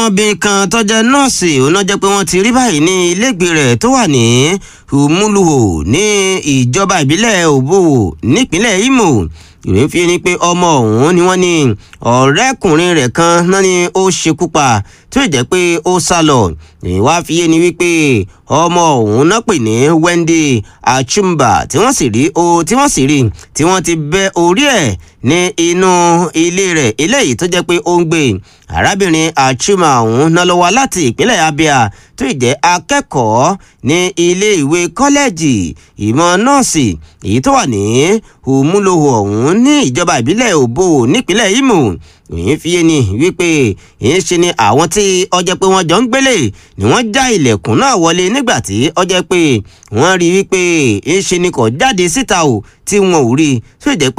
ọmọbìnrin kan tó jẹ́ nọ́ọ̀sì òun náà jẹ́ pé wọ́n ti rí báyìí ní ilégbèé rẹ̀ tó wà ní Humuluho ní ìjọba ìbílẹ̀ Òbòwò nípínlẹ̀ Imo ìròyìn fi ni pé ọmọ ọ̀hún ni wọ́n ní ọ̀rẹ́kùnrin rẹ̀ kan náà ni ó ṣekú pa tó jẹ́ pé ó sá lọ ìwà fi yé ni wípé ọmọ ọ̀hún náà pè ní Wendy Achumba tí wọ́n sì rí o tí wọ́n sì rí tí wọ́n ti bẹ́ orí ẹ̀ ní inú ilé rẹ̀ eléyìí tó jẹ́ pé ó ń gbé arábìnrin Achuma ọ̀hún náà lọ wá láti ìpínlẹ̀ Abia tó jẹ́ akẹ́kọ̀ọ́ ní ilé ìwé kọ́lẹ́ẹ̀jì ìmọ̀ nọ́ọ̀sì èyí tó wà ní Umuloho ọ̀hún ní ìjọba ìbílẹ̀ Òbò nípínlẹ̀ Imo òyìn fi yé ni wípé èyí ṣe ni àwọn tí ọjọ́ pé wọ́n jọ ń gbélé ni wọ́n já ilẹ̀kùn náà wọlé nígbà tí ọjọ́ pé wọ́n rí wípé èyí ṣe ni kò jáde síta o tí wọn ò rí tó jẹ́ pé